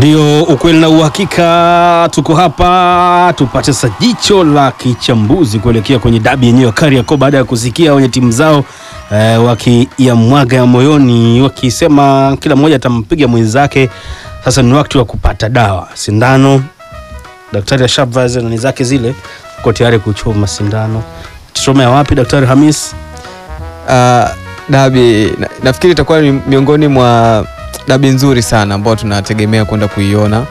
Ndio ukweli na uhakika, tuko hapa tupate sasa jicho la kichambuzi kuelekea kwenye dabi yenyewe ya Kariakoo baada ya kusikia wenye timu zao eh, wakiyamwaga ya moyoni wakisema kila mmoja atampiga mwenzake. Sasa ni wakati wa kupata dawa, sindano. Daktari ashavaa nani zake zile, uko tayari kuchoma sindano. Tuchomea wapi, Daktari Hamis? Uh, dabi na, nafikiri itakuwa ni miongoni mwa dabi nzuri sana ambao tunategemea kwenda kuiona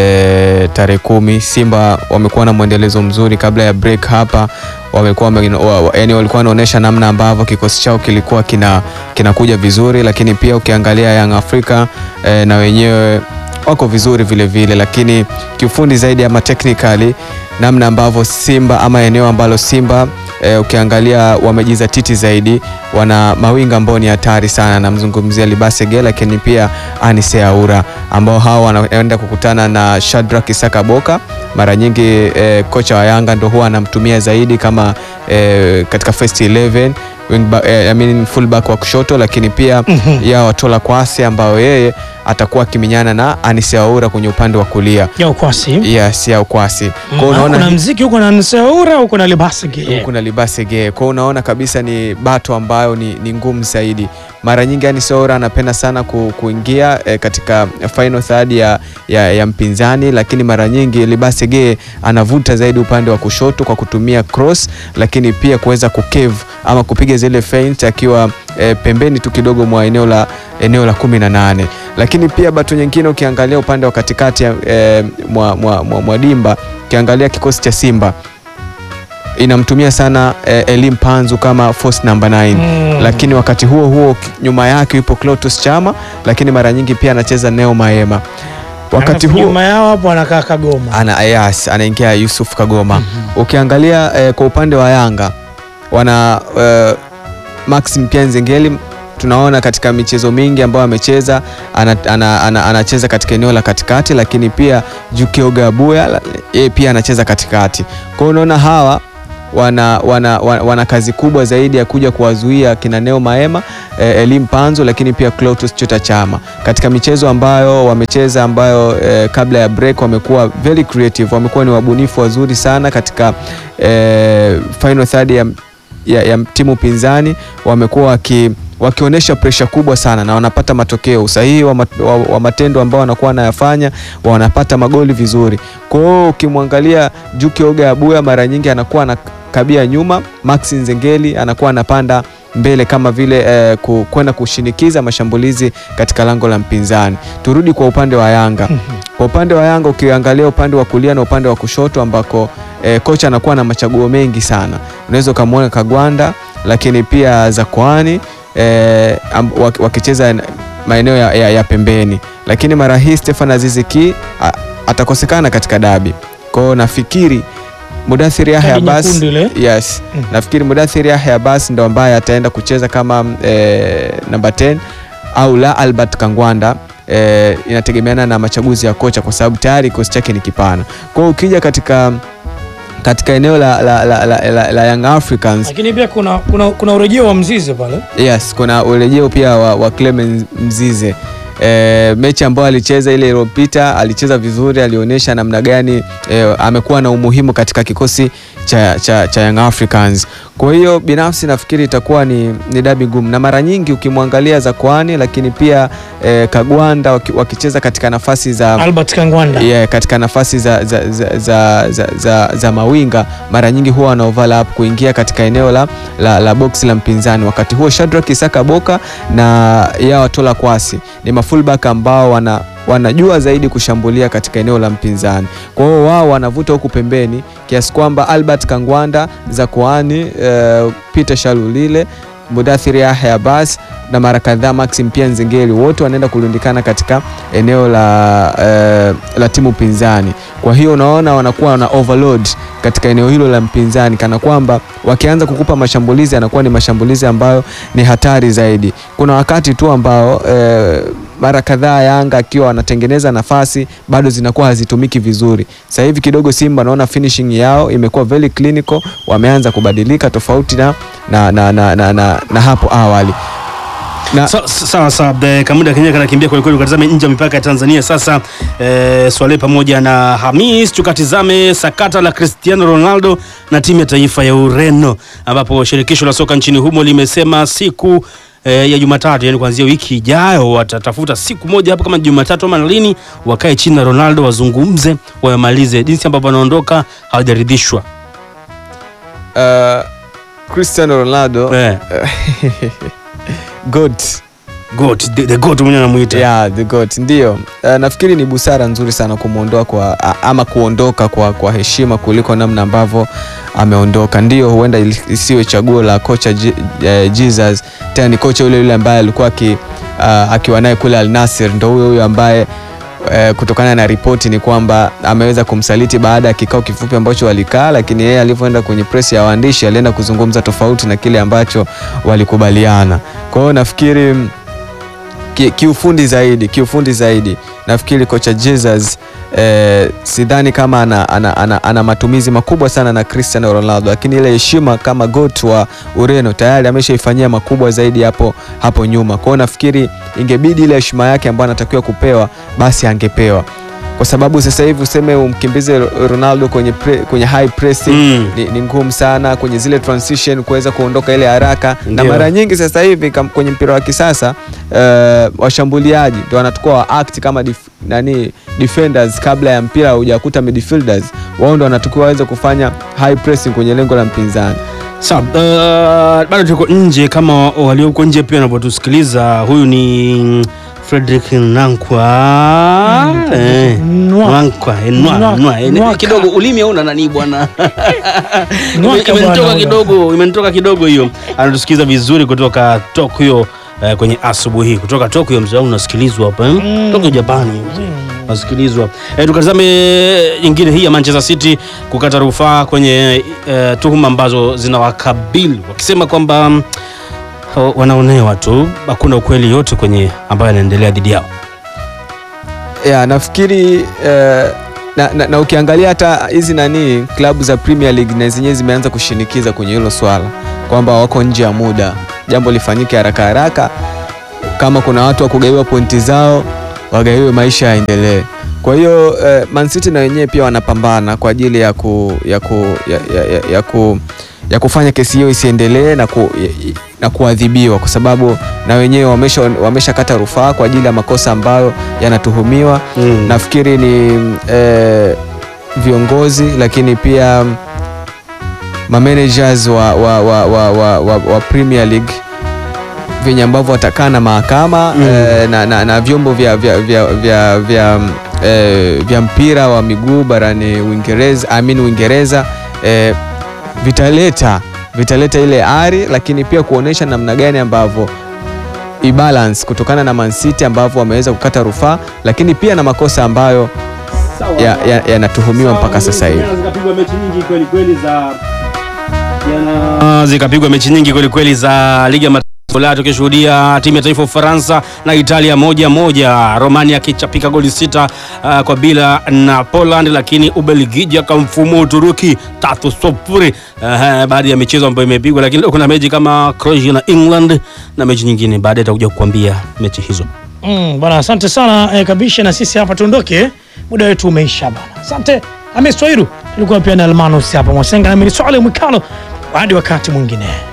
e, tarehe kumi. Simba wamekuwa na mwendelezo mzuri kabla ya break hapa, wamekuwa wa, wa, yani walikuwa wanaonyesha namna ambavyo kikosi chao kilikuwa kina kinakuja vizuri, lakini pia ukiangalia Young Africa e, na wenyewe wako vizuri vile vile, lakini kiufundi zaidi ama technically namna ambavyo Simba ama eneo ambalo Simba e, ukiangalia wamejizatiti zaidi, wana mawinga ambao ni hatari sana. Namzungumzia Libasege, lakini pia Anise Aura ambao hawa wanaenda kukutana na Shadrack Isaka Boka. Mara nyingi e, kocha wa Yanga ndo huwa anamtumia zaidi kama e, katika first 11 wingback, eh, I mean fullback wa kushoto, lakini pia mm -hmm. ya Watola Kwasi ambao yeye atakuwa akiminyana na Anise Aura kwenye upande wa kulia ya ukwasi. yes, ya ukwasi Mm, Kwa unaona kuna mziki huko na Nseura huko na Libasige. huku na Libasege. Kwa hiyo unaona kabisa ni bato ambayo ni, ni ngumu zaidi. Mara nyingi Anis Oura anapenda sana ku, kuingia eh, katika final third ya, ya, ya mpinzani, lakini mara nyingi Libasege anavuta zaidi upande wa kushoto kwa kutumia cross, lakini pia kuweza kukeve ama kupiga zile feint akiwa eh, pembeni tu kidogo mwa eneo la eneo la kumi na nane lakini pia bato nyingine ukiangalia upande wa katikati ya, eh, mwa, mwa, mwa, mwa dimba ukiangalia kikosi cha Simba inamtumia sana eh, Elim Panzu kama force number 9 Mm. lakini wakati huo huo ki- nyuma yake yupo Clotus Chama, lakini mara nyingi pia anacheza Neo Maema. Wakati Alafu huo nyuma yao hapo anakaa Kagoma. ana yes, anaingia Yusuf Kagoma. Ukiangalia eh, kwa upande wa Yanga wana eh, Maxim pia Nzengeli tunaona katika michezo mingi ambayo amecheza anacheza ana, ana, anacheza katika eneo la katikati, lakini pia Jukioga Abuya la- yeye pia anacheza katikati. Kwa hiyo unaona hawa wana, wana, wana, wana kazi kubwa zaidi ya kuja kuwazuia kina Neo Maema eh, Elim Panzo, lakini pia Clatous Chota Chama katika michezo ambayo wamecheza ambayo eh, kabla ya break wamekuwa very creative, wamekuwa ni wabunifu wazuri sana katika eh, final third ya, ya, ya timu pinzani wamekuwa waki wakionyesha presha kubwa sana na wanapata matokeo usahihi wa, mat, wa, wa matendo ambao wanakuwa wanayafanya wanapata magoli vizuri. Kwa hiyo ukimwangalia Juki Oga Abuya mara nyingi anakuwa anakabia nyuma, Maxi Nzengeli anakuwa anapanda mbele kama vile eh, ku- kwenda kushinikiza mashambulizi katika lango la mpinzani. Turudi kwa upande wa Yanga. Kwa upande wa Yanga ukiangalia upande wa kulia na upande wa kushoto ambako eh, kocha anakuwa na machaguo mengi sana. Unaweza ukamwona Kagwanda, lakini pia Zakoani eh, amb- wak- wakicheza na- maeneo ya, ya, ya pembeni, lakini mara hii Stefan Azizi Ki a- atakosekana katika dabi. Kwa hiyo nafikiri Mudathir Yahya Kadi Abbas nyekundu ile. yes, Mm. nafikiri Mudathir Yahya Abbas ndo ambaye ataenda kucheza kama eh, namba 10 au la Albert Kangwanda eh, inategemeana na machaguzi ya kocha kwa sababu tayari kikosi chake ni kipana. Kwa hiyo ukija katika katika eneo la, la, la, la, la, la Young Africans Lakini pia kuna kuna, kuna urejeo wa Mzize pale. Yes, kuna urejeo pia wa, wa Clement Mzize. E, mechi ambayo alicheza ile iliyopita alicheza vizuri, alionyesha namna gani e, amekuwa na umuhimu katika kikosi cha, cha, cha Young Africans. Kwa hiyo binafsi nafikiri itakuwa ni, ni dabi ngumu, na mara nyingi ukimwangalia Zakwani lakini pia e, Kagwanda waki- wakicheza katika nafasi za Albert Kangwanda. yeah, katika nafasi za, za, za, za, za, za, za mawinga mara nyingi huwa wana overlap kuingia katika eneo la, la, la box la mpinzani. Wakati huo Shadrack Isaka Boka na Yao Tola Kwasi ni mafullback ambao wana wanajua zaidi kushambulia katika eneo la mpinzani. Kwa hiyo wao wanavuta huku pembeni kiasi kwamba Albert Kangwanda, Zakoani, uh, Peter Shalulile, Mudathir Yahya Abbas na mara kadhaa Maxim pia Nzengeli wote wanaenda kurundikana katika eneo la, eh, la timu pinzani. Kwa hiyo unaona wanakuwa wana overload katika eneo hilo la mpinzani, kana kwamba wakianza kukupa mashambulizi yanakuwa ni mashambulizi ambayo ni hatari zaidi. Kuna wakati tu ambao eh, mara kadhaa Yanga akiwa wanatengeneza nafasi bado zinakuwa hazitumiki vizuri. Sasa hivi kidogo Simba naona finishing yao imekuwa very clinical, wameanza kubadilika tofauti na, na, na, na, na, na, na hapo awali Na- Sa- sa- sawa sawa eh, Kamuda Kenya kanakimbia kweli kweli, ukatazame nje ya mipaka ya Tanzania sasa. Eh, Swale pamoja na Hamis, tukatizame sakata la Cristiano Ronaldo na timu ya taifa ya Ureno, ambapo shirikisho la soka nchini humo limesema siku eh, ya Jumatatu, yani kuanzia wiki ijayo, watatafuta siku moja hapo kama Jumatatu ama lini, wakae chini na Ronaldo wazungumze, wamalize jinsi ambavyo anaondoka, hawajaridhishwa Uh, Cristiano Ronaldo eh, goat goat, the, the goat mwenyewe anamuita yeah, the goat ndio. Uh, nafikiri ni busara nzuri sana kumwondoa kwa a- ama kuondoka kwa, kwa heshima kuliko namna ambavyo ameondoka. Ndio, huenda ili- isiwe chaguo la kocha Je- eh, Jesus, tena ni kocha yule yule ambaye alikuwa aki, uh, akiwa naye kule Al Nassr, ndo huyo huyo ambaye eh, kutokana na ripoti ni kwamba ameweza kumsaliti baada ya kikao kifupi ambacho walikaa, lakini yeye alivyoenda kwenye press ya waandishi alienda kuzungumza tofauti na kile ambacho walikubaliana. Kwa hiyo nafikiri mm, ki- kiufundi zaidi kiufundi zaidi nafikiri kocha Jesus eh, sidhani kama ana, ana, ana, ana matumizi makubwa sana na Cristiano Ronaldo, lakini ile heshima kama goat wa Ureno tayari ameshaifanyia makubwa zaidi hapo hapo nyuma. Kwa hiyo nafikiri ingebidi ile heshima yake ambayo anatakiwa kupewa basi angepewa, kwa sababu sasa hivi useme umkimbize Ronaldo kwenye, pre, kwenye high pressing Mm. ni, ni ngumu sana kwenye zile transition kuweza kuondoka ile haraka na Ndio. mara nyingi sasa hivi kam- kwenye mpira wa kisasa uh, washambuliaji ndio wanachukua wa act kama dif, nani defenders kabla ya mpira hujakuta midfielders wao ndio wanatakiwa waweze kufanya high pressing kwenye lengo la mpinzani Sawa, uh, bado tuko nje kama walioko nje pia wanavyotusikiliza. Huyu ni Frederick Nankwa eh, Nwa. Nankwa eh, Nwa, Nwa- Nwa, eh, Nwaka. kidogo ulimi hauna nani bwana Ime- Nwaka imenitoka bwana, kidogo, imenitoka kidogo hiyo. Anatusikiliza vizuri kutoka Tokyo eh, kwenye asubuhi hii kutoka Tokyo. Mzee wangu unasikilizwa hapa eh? Mm. Tokyo Japani nasikilizwa. E, tukatazame nyingine hii ya Manchester City kukata rufaa kwenye e, tuhuma ambazo zinawakabili wakisema kwamba mm, ha- wanaonewa tu, hakuna ukweli yote kwenye ambayo yanaendelea dhidi yao. ya nafikiri eh, na, na, na ukiangalia hata hizi nani klabu za Premier League na zenyewe zimeanza kushinikiza kwenye hilo swala kwamba wako nje ya muda, jambo lifanyike haraka haraka. Kama kuna watu wa kugaiwa pointi zao wagaiwe, maisha yaendelee. Kwa hiyo eh, Man City na wenyewe pia wanapambana kwa ajili ya, ku, ya, ku, ya, ya, ya, ya, ku, ya kufanya kesi hiyo isiendelee na, ku, ya- na kuadhibiwa kwa sababu na wenyewe wamesha wameshakata rufaa kwa ajili ya makosa ambayo yanatuhumiwa. Mm. Nafikiri ni eh, viongozi lakini pia mamanagers wa, wa, wa, wa, wa, wa, wa Premier League venye ambavyo watakaa na mahakama Mm. eh, na, na, na vyombo vya, vya, vya, vya, vya, eh, vya mpira wa miguu barani Uingereza, I mean Uingereza eh, vitaleta vitaleta ile ari, lakini pia kuonesha namna gani ambavyo ibalance kutokana na Man City ambavyo wameweza kukata rufaa, lakini pia na makosa ambayo yanatuhumiwa ya, yanatuhumiwa mpaka sasa hivi. Zikapigwa mechi nyingi kweli kweli za jana, zikapigwa mechi nyingi kweli kweli za ligi ya mataifa Ulaya, tukishuhudia timu ya taifa Ufaransa na Italia moja moja, Romania akichapika goli sita uh, kwa bila na Poland, lakini Ubelgiji akamfumua Uturuki tatu sufuri. Uh, baada ya michezo ambayo imepigwa, lakini leo kuna mechi kama Croatia na England na mechi nyingine, baadaye takuja kukuambia mechi hizo. Mm, bwana asante sana eh, kabisha na sisi hapa tuondoke, muda wetu umeisha bwana. Asante Hamis Twairu, tulikuwa pia na Almanus hapa Mwasenga na mimi ni Swale Mwikalo, hadi wakati mwingine.